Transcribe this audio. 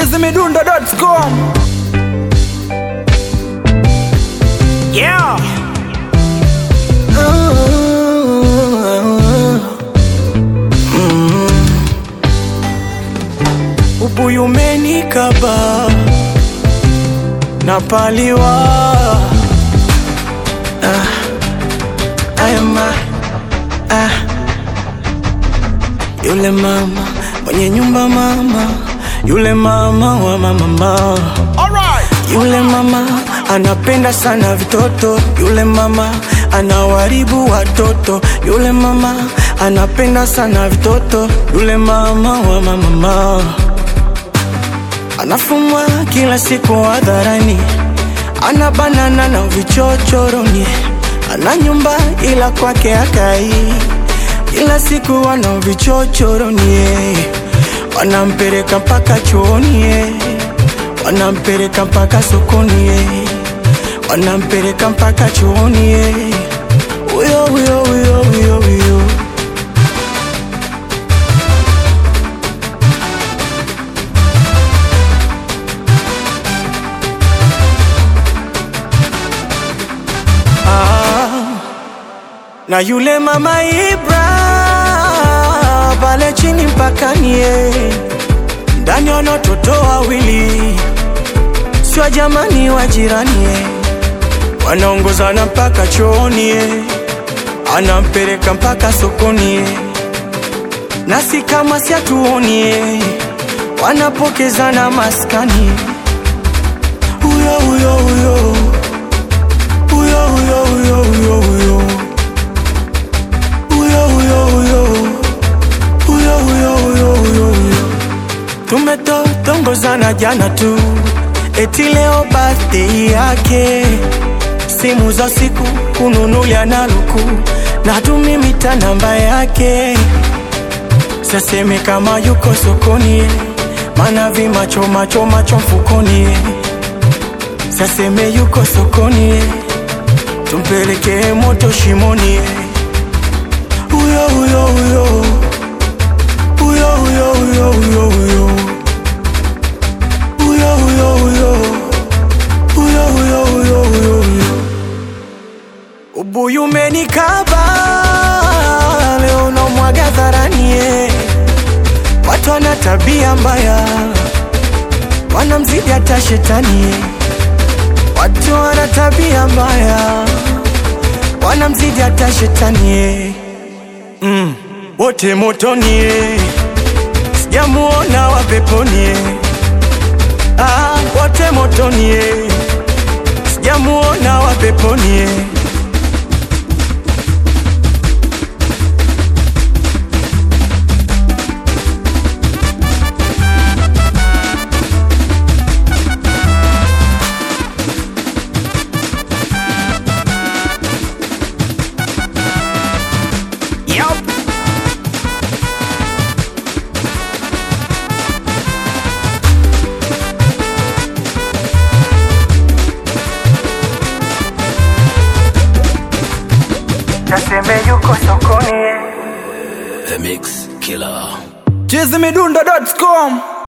chizimidundo.com yeah Ubuyu umenikaba napaliwa ah, ayama ah. Yule mama mwenye nyumba mama, yule mama wa mama yule mama anapenda sana vitoto, yule mama anawaribu watoto, yule mama anapenda sana vitoto, yule mama wa mama anafumwa kila siku hadharani, ana banana na vichochoroni, ana nyumba ila kwake akai, kila siku ana vichochoroni, wanampeleka mpaka chooni eh. wanampeleka mpaka sokoni eh. wanampeleka mpaka chooni eh. huyo huyo huyo huyo huyo na yule mama Ibra pale chini mpakani eh. ndani wana watoto wawili, sio jamani wa jirani eh. wanaongozana mpaka chooni eh. anampeleka mpaka sokoni eh. nasi kama siatuoni eh. wanapokezana maskani huyo huyo huyo huyo huyo huyo huyo huyo huyo huyo huyo huyo huyo huyo huyo huyo tumetotongozana jana tu eti leo birthday yake simu za siku kununulia na luku na tumimita namba yake saseme kama yuko sokoni mana vimacho macho macho mfukoni saseme yuko sokoni tumpelekee moto shimoni huyo huyo huyo huyo huyo huyo huyo huyo huyo huyo huyo huyo huyo huyo huyo huyo ubuyu umenikaba leo namwaga dharani eh. watu wana tabia mbaya wanamzidi hata shetani eh. watu wana tabia mbaya wanamzidi hata shetani eh. mm. wote motoni eh. sijamuona wa peponi eh. ah, wote motoni eh. sijamuona wa peponi eh. Yup. Naseme yuko sokoni eh. The Mix Killer. chizimidundo.com